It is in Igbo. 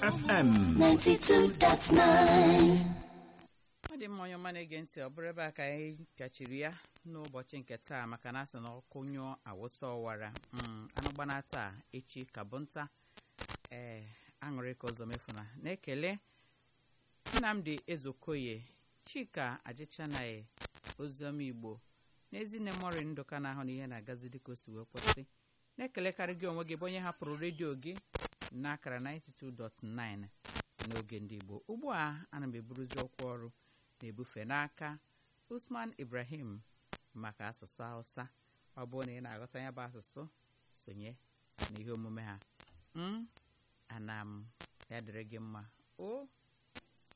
FM 92.9 ọ dị mma onye ọma na-ege ntị ọ bụrụ ebe a ka anyị kachiri ya n'ụbọchị nke taa maka na asị na ọkụ nyụọ awụsa ọwara Mm, anụ gbana taa echi ka bụ nta ee aṅụrị ka ụzọ mefuna na-ekele nnamdi ezokoye chika ajịchanaghị oziọma igbo n'ezinne mori ndụka na ahụ na ihe na-agazi dịka o si wee kwụsị na-ekelekarị gị onwe gị bụ onye hapụrụ redio gị n'akara 92.9 n'oge ndị igbo ugbu a ana m eburuzi ọkwa ọrụ na-ebufe n'aka usman ibrahim maka asụsụ hausa ọ bụrụ na ị na-aghọta ya bụ asụsụ sonye n'ihe omume ha m ana m ya dịrị gị mma o